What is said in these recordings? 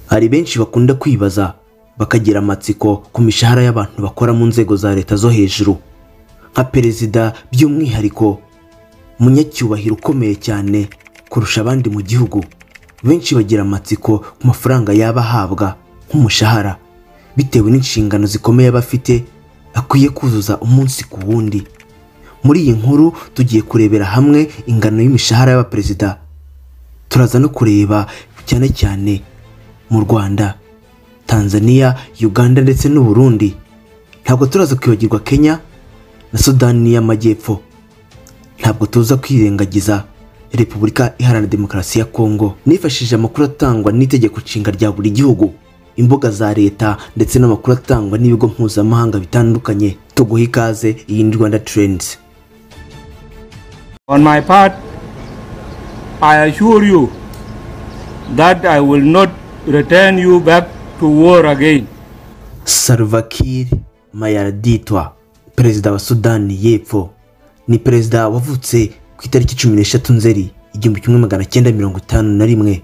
hari benshi bakunda kwibaza bakagira amatsiko ku mishahara y'abantu bakora mu nzego za leta zo hejuru nka perezida by'umwihariko umunyacyubahiro ukomeye cyane kurusha abandi mu gihugu benshi bagira amatsiko ku mafaranga yaba ahabwa nk'umushahara bitewe n'inshingano zikomeye aba afite akwiye kuzuza umunsi ku wundi muri iyi nkuru tugiye kurebera hamwe ingano y'imishahara y'abaperezida turaza no kureba cyane cyane mu rwanda tanzania uganda ndetse n'uburundi ntabwo turaza kwibagirwa kenya na sudani y'amajyepfo ntabwo tuza kwirengagiza repubulika iharanira demokarasi ya kongo nifashishije amakuru atangwa n'itegeko nshinga rya buri gihugu imbuga za leta ndetse n'amakuru atangwa n'ibigo mpuzamahanga bitandukanye tuguha ikaze iyi ni rwanda terendizi On my part, I assure you that I will not return you back to war again. salvakir mayaraditwa perezida wa sudani y'epfo ni perezida wavutse ku itariki cumi n'eshatu nzeri igihumbi kimwe magana cyenda mirongo itanu na rimwe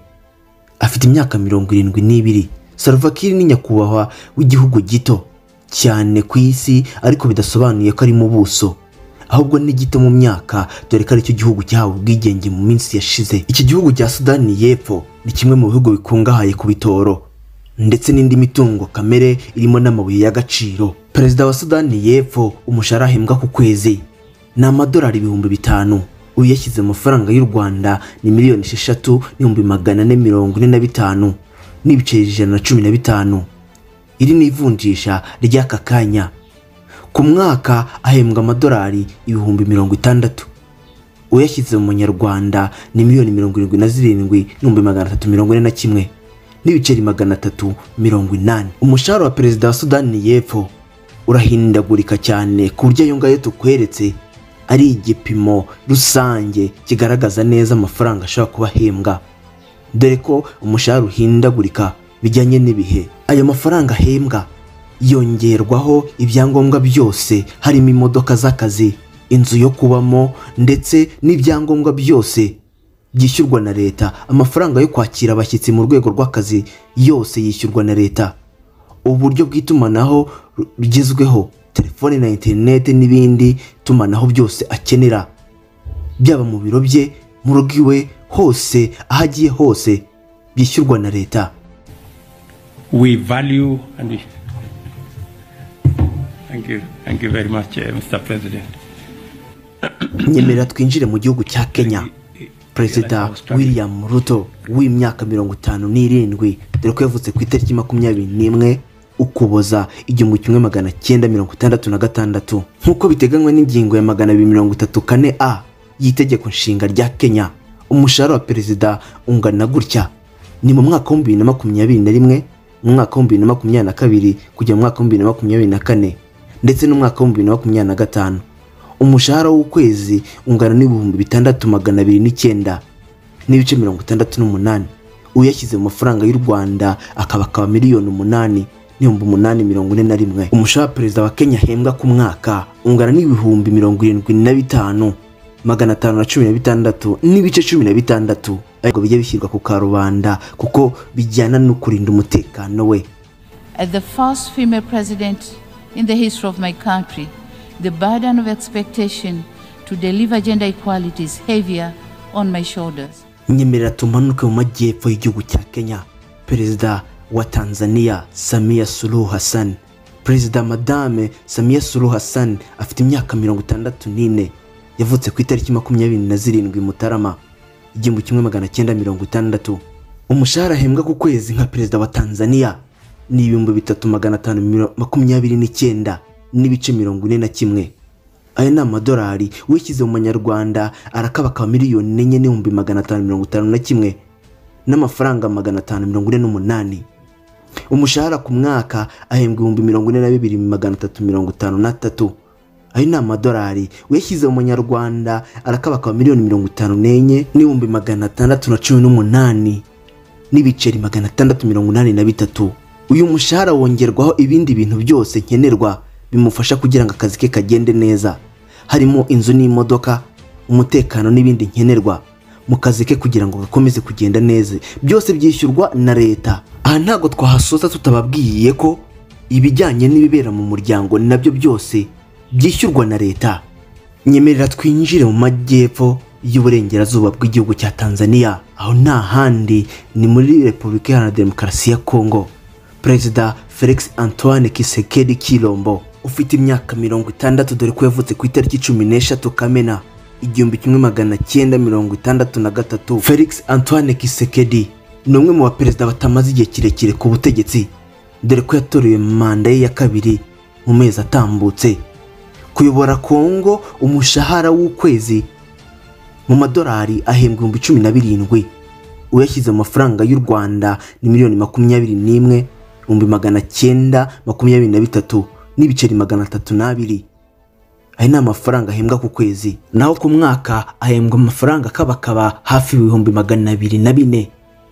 afite imyaka mirongo irindwi n'ibiri salvakir ni nyakubahwa w'igihugu gito cyane ku isi ariko bidasobanuye ko ari mu buso ahubwo ni gito mu myaka dore ko aricyo gihugu cyahawe ubwigenge mu minsi yashize iki gihugu cya sudani y'epfo ni kimwe mu bihugu bikungahaye ku bitoro ndetse n'indi mitungo kamere irimo n'amabuye y'agaciro perezida wa sudani y'epfo umushahara ahembwa ku kwezi ni amadolari ibihumbi bitanu uyu yashyize mu mafaranga y'u rwanda ni miliyoni esheshatu n'ibihumbi magana ane mirongo ine na bitanu n'ibiceri ijana na cumi na bitanu iri ni ivunjisha ry'aka kanya ku mwaka ahembwa amadolari ibihumbi mirongo itandatu uyashyize mu manyarwanda ni miliyoni mirongo irindwi na zirindwi n'ibihumbi magana atatu mirongo ine na kimwe n'ibiceri magana atatu mirongo inani umushahara wa perezida wa sudani y'epfo urahindagurika cyane ku buryo ayo ngayo tukweretse ari igipimo rusange kigaragaza neza amafaranga ashobora kuba ahembwa dore ko umushahara uhindagurika bijyanye n'ibihe ayo mafaranga ahembwa yongerwaho ibyangombwa byose harimo imodoka z'akazi inzu yo kubamo ndetse n'ibyangombwa byose byishyurwa na leta amafaranga yo kwakira abashyitsi mu rwego rw'akazi yose yishyurwa na leta uburyo bw'itumanaho rugezweho telefone na interineti n'ibindi tumanaho byose akenera byaba mu biro bye mu rugo iwe hose aho agiye hose byishyurwa na leta We value and we... Thank you. Thank you very much, uh, Mr. President. nyemerera twinjire mu gihugu cya kenya perezida william ruto w'imyaka mirongo itanu n'irindwi dore ko yavutse ku itariki makumyabiri n'imwe ukuboza igihumbi kimwe magana cyenda mirongo itandatu na gatandatu nk'uko biteganywa n'ingingo ya magana abiri mirongo itatu kane a y'itegeko nshinga rya kenya umushahara wa perezida ungana gutya ni mu mwaka w'ibihumbi bibiri na makumyabiri na rimwe mu mwaka w'ibihumbi bibiri na makumyabiri na kabiri kujya mu mwaka w'ibihumbi bibiri na makumyabiri na kane ndetse n'umwaka w'ibihumbi bibiri na makumyabiri na gatanu umushahara w'ukwezi ungana n'ibihumbi bitandatu magana abiri n'icyenda n'ibice mirongo itandatu n'umunani uyashyize mu mafaranga y'u rwanda akaba akaba miliyoni umunani n'ibihumbi umunani mirongo ine na rimwe umushahara perezida wa kenya ahembwa ku mwaka ungana n'ibihumbi mirongo irindwi na bitanu magana atanu na cumi na bitandatu n'ibice cumi na bitandatu ariko bijya bishyirwa ku karubanda kuko bijyana no kurinda umutekano we As the first female president in the history of my country, the burden of expectation to deliver gender equality is heavier on my shoulders. nyemerera tumanuke mu majyepfo y'igihugu cya kenya perezida wa tanzania samiya suluhu hassan perezida madame samiya suluhu hassan afite imyaka mirongo itandatu n'ine yavutse ku itariki makumyabiri na zirindwi mutarama igihumbi kimwe magana cyenda mirongo itandatu umushahara ahembwa ku kwezi nka perezida wa tanzania ni ibihumbi bitatu magana atanu miro- makumyabiri n'icyenda n'ibice mirongo ine na kimwe aya ni amadolari wishyize mu manyarwanda arakabakaba miliyoni enye n'ibihumbi magana atanu mirongo itanu na kimwe n'amafaranga magana atanu mirongo ine n'umunani umushahara ku mwaka ahembwa ibihumbi mirongo ine na bibiri magana atatu mirongo itanu n'atatu ayo ni amadolari uyashyize mu manyarwanda arakabakaba miliyoni mirongo itanu n'enye n'ibihumbi magana atandatu na cumi n'umunani n'ibiceri magana atandatu mirongo inani na bitatu uyu mushahara wongerwaho ibindi bintu byose nkenerwa bimufasha kugira ngo akazi ke kagende neza harimo inzu n'imodoka umutekano n'ibindi nkenerwa mu kazi ke kugira ngo gakomeze kugenda neza byose byishyurwa na leta aha ntabwo twahasoza tutababwiye ko ibijyanye n'ibibera mu muryango nabyo byose byishyurwa na leta nyemerera twinjire mu majyepfo y'uburengerazuba bw'igihugu cya tanzania aho nta handi ni muri repubulika iharanira demokarasi ya kongo perezida felix antoine kisekedi kirombo ufite imyaka mirongo itandatu dore ko yavutse ku itariki cumi n'eshatu kamena igihumbi kimwe magana cyenda mirongo itandatu na gatatu felix antoine kisekedi ni umwe mu baperezida batamaze igihe kirekire ku butegetsi dore ko yatorewe manda ye ya kabiri mu mezi atambutse kuyobora kongo umushahara w'ukwezi mu madolari ahembwa ibihumbi cumi na birindwi uyashyize mu mafaranga y'u rwanda ni miliyoni makumyabiri n'imwe ibihumbi magana cyenda makumyabiri na bitatu n'ibiceri magana atatu n'abiri aya ni amafaranga ahembwa ku kwezi naho ku mwaka ahembwa amafaranga akabakaba hafi ibihumbi magana abiri na bine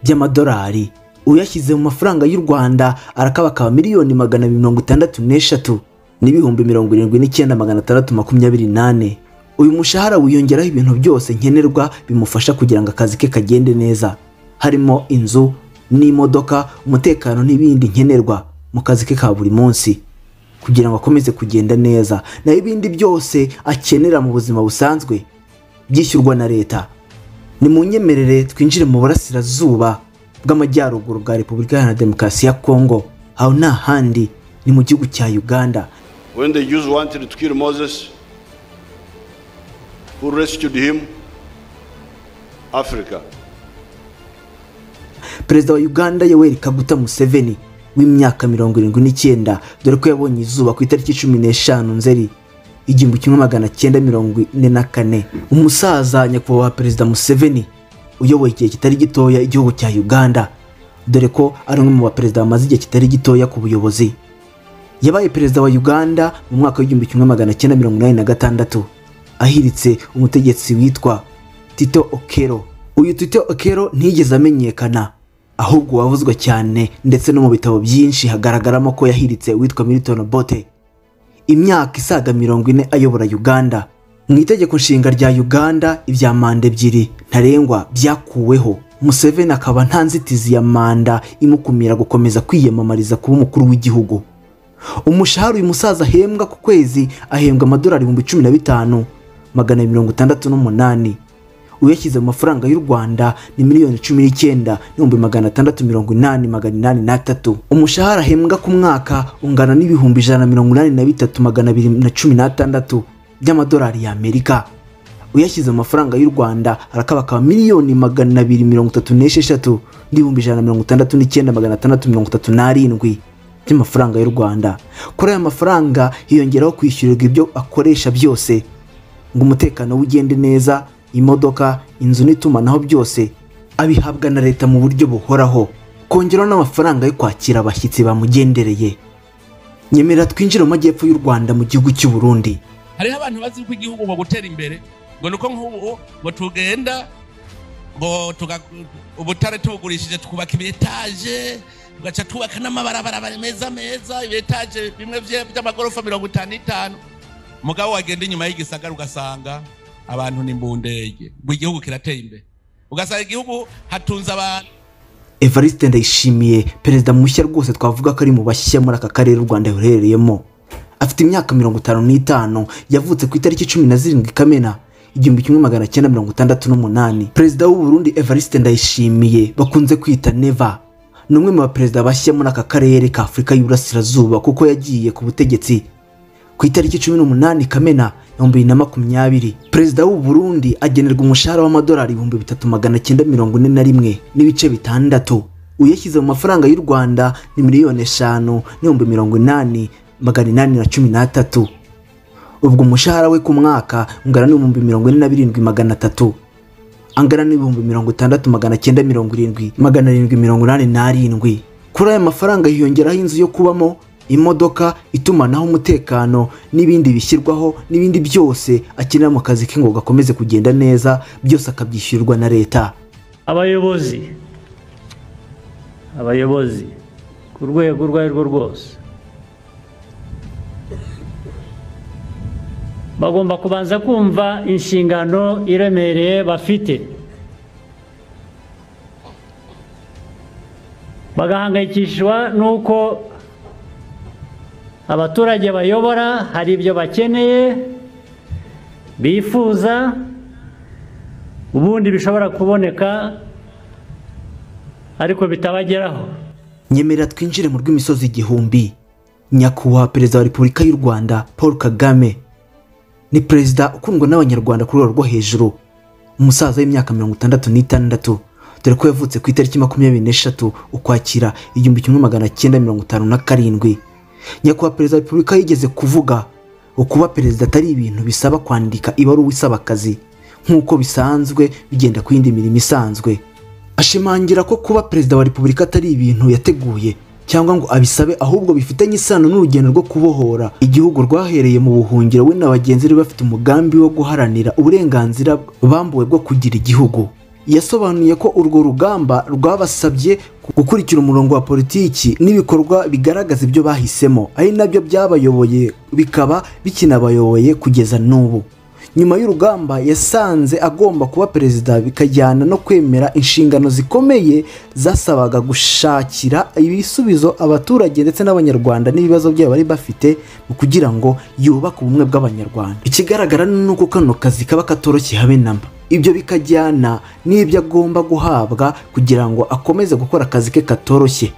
by'amadolari uyashyize mu mafaranga y'u rwanda arakabakaba miliyoni magana abiri mirongo itandatu n'eshatu n'ibihumbi mirongo irindwi n'icyenda magana atandatu makumyabiri n'ane uyu mushahara wiyongeraho ibintu byose nkenerwa bimufasha kugira ngo akazi ke kagende neza harimo inzu n'imodoka umutekano n'ibindi nkenerwa mu kazi ke ka buri munsi kugira ngo akomeze kugenda neza naho ibindi byose akenera mu buzima busanzwe byishyurwa na leta ni mu nyemerere twinjire mu burasirazuba bw'amajyaruguru bwa repubulika iharanira demokarasi ya kongo aho nta handi ni mu gihugu cya uganda When the Jews wanted to kill Moses, who rescued him? Africa. perezida wa uganda yoweri kaguta museveni w'imyaka mirongo irindwi n'icyenda dore ko yabonye izuba ku itariki cumi n'eshanu nzeri igihumbi kimwe magana cyenda mirongo ine na kane umusaza nyakubahwa perezida museveni uyoboye igihe kitari gitoya igihugu cya uganda dore ko ari umwe mu baperezida bamaze igihe kitari gitoya ku buyobozi yabaye perezida wa uganda mu mwaka w'igihumbi kimwe magana cyenda mirongo inani na gatandatu ahiritse umutegetsi witwa tito okero uyu tito okero ntiyigeze amenyekana ahubwo wavuzwe cyane ndetse no mu bitabo byinshi hagaragaramo ko yahiritse uwitwa milton bote imyaka isaga mirongo ine ayobora uganda mu itegeko nshinga rya uganda ibya manda ebyiri ntarengwa byakuweho museveni akaba nta nzitizi ya manda imukumira gukomeza kwiyamamariza kuba umukuru w'igihugu umushahara uyu musaza ahembwa ku kwezi ahembwa amadolari ibihumbi cumi na bitanu magana abiri mirongo itandatu n'umunani uyashyize mu mafaranga y'u rwanda ni miliyoni cumi n'icyenda n'ibihumbi magana atandatu mirongo inani magana inani n'atatu umushahara ahembwa ku mwaka ungana n'ibihumbi ijana na mirongo inani na bitatu magana abiri na cumi n'atandatu by'amadolari y'amerika uyashyize mu mafaranga y'u rwanda arakabakaba miliyoni magana abiri mirongo itatu n'esheshatu n'ibihumbi ijana na mirongo itandatu n'icyenda magana atandatu mirongo itatu n'arindwi by'amafaranga y'u rwanda kuri aya mafaranga hiyongeraho kwishyurirwa ibyo akoresha byose ngo umutekano ugende neza imodoka inzu n'itumanaho byose abihabwa na leta mu buryo buhoraho kongeraho n'amafaranga yo kwakira abashyitsi bamugendereye nyemerera twinjire mu majyepfo y'u rwanda mu gihugu cy'u burundi hariho abantu bazi ko igihugu ngo gutera imbere ngo ni uko nk'ubu ngo tugenda ngo tuga- ubutare tubugurishije twubaka ibiyetaje tugaca twubaka n'amabarabara meza meza ibiyetaje bimwe bye- by'amagorofa mirongo itanu itanu mugabo wagenda inyuma y'igisagara ugasanga abantu ni imbundege ngo igihugu kirateye imbere ugasanga igihugu hatunze abantu evariste ndayishimiye perezida mushya rwose twavuga ko ari mu bashyashya muri aka karere u rwanda ruherereyemo afite imyaka mirongo itanu n'itanu yavutse ku itariki cumi na zirindwi kamena igihumbi kimwe magana cyenda mirongo itandatu n'umunani perezida w'u Burundi evariste ndayishimiye bakunze kwita neva ni umwe mu baperezida bashya muri aka karere ka afurika y'uburasirazuba kuko yagiye ku butegetsi ku itariki cumi n'umunani kamena ibihumbi bibiri na makumyabiri perezida w'u Burundi agenerwa umushahara w'amadolari ibihumbi bitatu magana cyenda mirongo ine na rimwe n'ibice bitandatu uyashyize mu mafaranga y'u rwanda ni miliyoni eshanu n'ibihumbi mirongo inani magana inani na cumi n'atatu ubwo umushahara we ku mwaka ungana n'ibihumbi mirongo ine na birindwi magana atatu angana n'ibihumbi mirongo itandatu magana cyenda mirongo irindwi magana arindwi mirongo inani n'arindwi kuri aya mafaranga hiyongeraho inzu yo kubamo imodoka itumanaho umutekano n'ibindi bishyirwaho n'ibindi byose akenera mu kazi ke ngo gakomeze kugenda neza byose akabyishyurirwa na leta abayobozi abayobozi ku rwego urwo ari rwo rwose bagomba kubanza kumva inshingano iremereye bafite bagahangayikishwa n'uko abaturage bayobora hari ibyo bakeneye bifuza ubundi bishobora kuboneka ariko bitabageraho nyemerera twinjire mu rw'imisozi igihumbi nyakubahwa perezida wa repubulika y'u rwanda paul kagame ni perezida ukundwa n'abanyarwanda ku rwego rwo hejuru umusaza w'imyaka mirongo itandatu n'itandatu dore ko yavutse ku itariki makumyabiri n'eshatu ukwakira igihumbi kimwe magana cyenda mirongo itanu na karindwi nyakubahwa perezida wa repubulika yigeze kuvuga ukuba perezida atari ibintu bisaba kwandika ibaruwa isaba akazi nk'uko bisanzwe bigenda ku yindi mirimo isanzwe ashimangira ko kuba perezida wa repubulika atari ibintu yateguye cyangwa ngo abisabe ahubwo bifitanye isano n'urugendo rwo kubohora igihugu rwahereye mu buhungiro we na bagenzi be bafite umugambi wo guharanira uburenganzira bambuwe bwo kugira igihugu yasobanuye ko urwo rugamba rwabasabye gukurikira umurongo wa politiki n'ibikorwa bigaragaza ibyo bahisemo ari nabyo byabayoboye bikaba bikinabayoboye kugeza n'ubu nyuma y'urugamba yasanze agomba kuba perezida bikajyana no kwemera inshingano zikomeye zasabaga gushakira ibisubizo abaturage ndetse n'abanyarwanda n'ibibazo byabo bari bafite mu kugira ngo yubake ubumwe bw'abanyarwanda ikigaragara ni uko kano kazi kaba katoroshye habe namba ibyo bikajyana n'ibyo agomba guhabwa kugira ngo akomeze gukora akazi ke katoroshye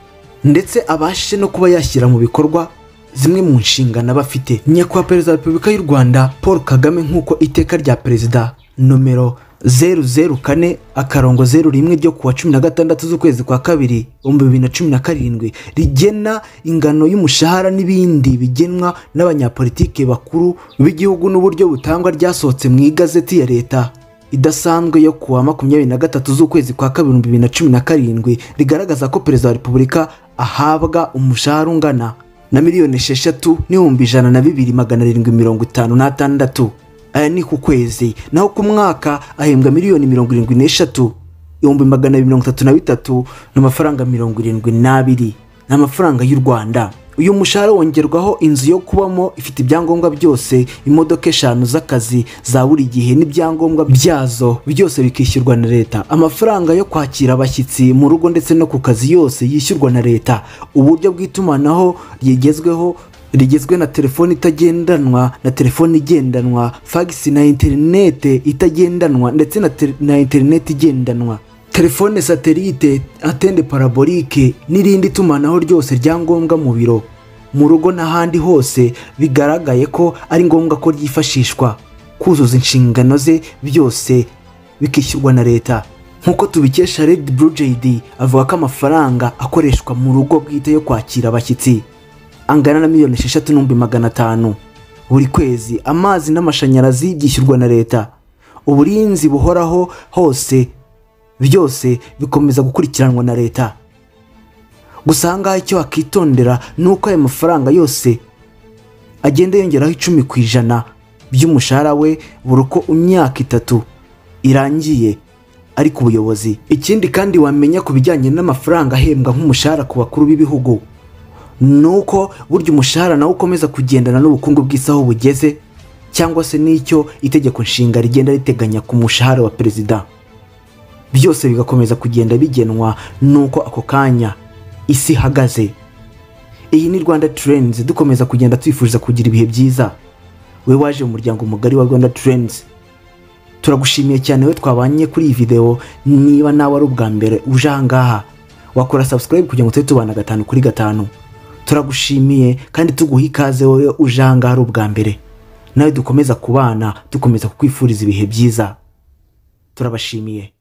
ndetse abashe no kuba yashyira mu bikorwa zimwe mu nshingano aba afite nyakubahwa perezida wa repubulika y'u rwanda paul kagame nk'uko iteka rya perezida nomero zeru zeru kane akarongo zeru rimwe ryo kuwa cumi na gatandatu z'ukwezi kwa kabiri ibihumbi bibiri na cumi na karindwi rigena ingano y'umushahara n'ibindi bigenwa n'abanyapolitike bakuru b'igihugu n'uburyo butangwa ryasohotse mu igazeti ya leta idasanzwe yo kuwa makumyabiri na gatatu z'ukwezi kwa kabiri ibihumbi bibiri na cumi na karindwi rigaragaza ko perezida wa repubulika ahabwa umushahara ungana na miliyoni esheshatu n'ibihumbi ijana na bibiri magana arindwi mirongo itanu n'atandatu aya ni ku kwezi naho ku mwaka ahembwa miliyoni mirongo irindwi n'eshatu ibihumbi magana abiri mirongo itatu na bitatu n'amafaranga mirongo irindwi n'abiri ni amafaranga y'u rwanda uyu mushahara wongerwaho inzu yo kubamo ifite ibyangombwa byose imodoka eshanu z'akazi za buri gihe n'ibyangombwa byazo byose bikishyurwa na leta amafaranga yo kwakira abashyitsi mu rugo ndetse no ku kazi yose yishyurwa na leta uburyo bw'itumanaho rigezweho rigizwe na telefoni itagendanwa na telefoni igendanwa fagisi na interinete itagendanwa ndetse na, te- na interinete igendanwa telefone satelite atende parabolike n'irindi tumanaho ryose rya ngombwa mu biro mu rugo n'ahandi hose bigaragaye ko ari ngombwa ko ryifashishwa kuzuza inshingano ze byose bikishyurwa na leta nk'uko tubikesha red blue jd avuga ko amafaranga akoreshwa mu rugo bwite yo kwakira abashyitsi angana na miliyoni esheshatu n'ibihumbi magana atanu buri kwezi amazi n'amashanyarazi byishyurwa na leta uburinzi buhoraho hose byose bikomeza gukurikiranwa na leta gusa ahangaha icyo wakitondera ni uko aya mafaranga yose agenda yongeraho icumi ku ijana by'umushahara we buri uko imyaka itatu irangiye ari ku buyobozi ikindi kandi wamenya ku bijyanye n'amafaranga ahembwa nk'umushahara ku bakuru b'ibihugu ni uko burya umushahara nawo ukomeza kugendana n'ubukungu bw'isi aho bugeze cyangwa se n'icyo itegeko nshinga rigenda riteganya ku mushahara wa perezida byose bigakomeza kugenda bigenwa n'uko ako kanya isi ihagaze iyi ni rwanda turenzi dukomeza kugenda twifuriza kugira ibihe byiza we waje mu muryango mugari wa rwanda turenzi turagushimiye cyane we twabanye kuri iyi videwo niba nawe ari ubwa mbere uje ahangaha wakora subscribe kugira ngo tube tubana gatanu kuri gatanu turagushimiye kandi tuguha ikaze wowe uje ahangaha ari ubwa mbere nawe dukomeza kubana dukomeza kukwifuriza ibihe byiza turabashimiye